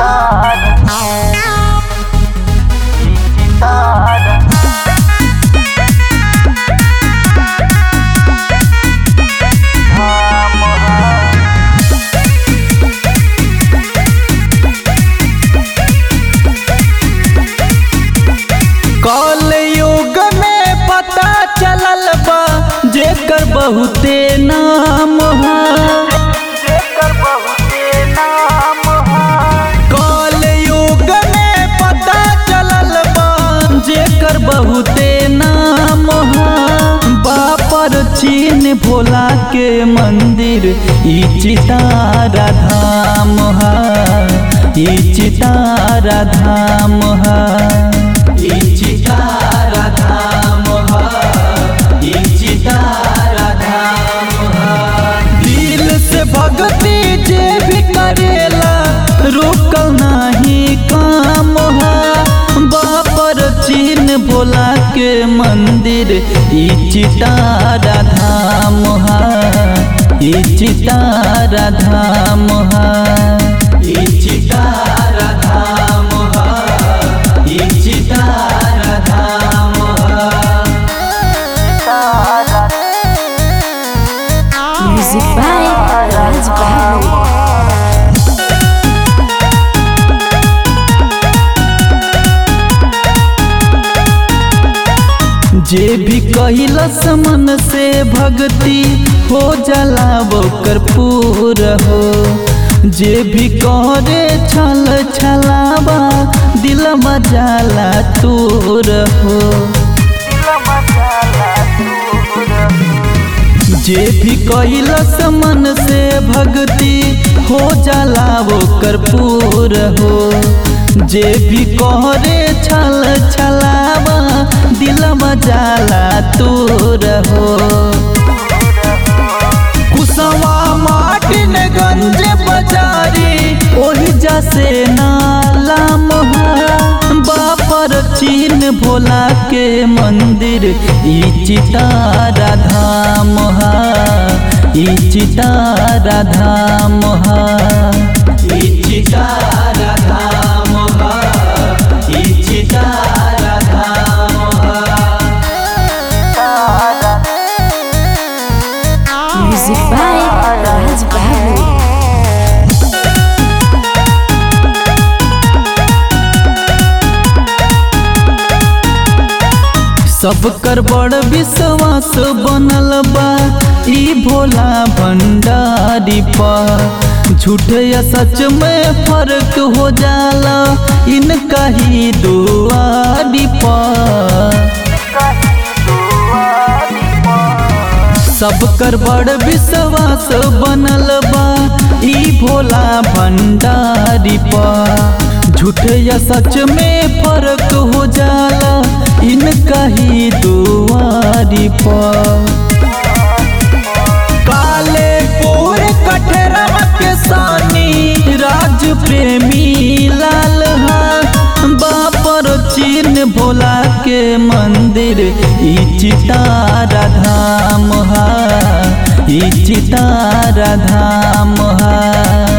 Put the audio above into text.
कल युग में पता चलल बा जेकर बहुते नाम है कल युग में पता चलल बा जेकर बहुते नाम है बापर चीन भोला के मंदिर ई चितारा धाम है ई चितारा धाम है ई चितारा धाम है ई चितारा धाम है दिल से भक्ति जे भी करेला रुकल नाही काम है बापर चीन भोला के मंदिर ई चितारा धाम है ई चितारा धाम है ई चितारा धाम है ई चितारा धाम है Music by Raj Babu. जे भी कैलस मन से भक्ति हो जाला ओकर पूर हो जे भी करे छल छलावा दिल मजाला तूर हो जे भी कैलस मन से भक्ति हो जाला ओकर पूर हो जे भी करे छल छलावा दिल मजाला तूर हो कुसवा माटिन गंज बजारी ओही जसे नाला मोहा बापर चीन भोला के मंदिर ई चितारा धाम हा ई चितारा धाम हा ई चितारा धाम हा ई चितारा धाम हा Music by Raj Babu. सब कर बड़ विश्वास बनल बा ई भोला भंडारी पर झूठ या सच में फर्क हो जाला इनका ही दुआरी पर सब कर बड़ विश्वास बनल बा ई भोला भंडारी पर झूठ या सच में फर्क हो जाला इनका ही दुआरी पर काले पूर कठरवा के सानी राज प्रेमी लाल हा बापर चीन भोला के मंदिर ई चितारा धाम हा ई चितारा धाम हा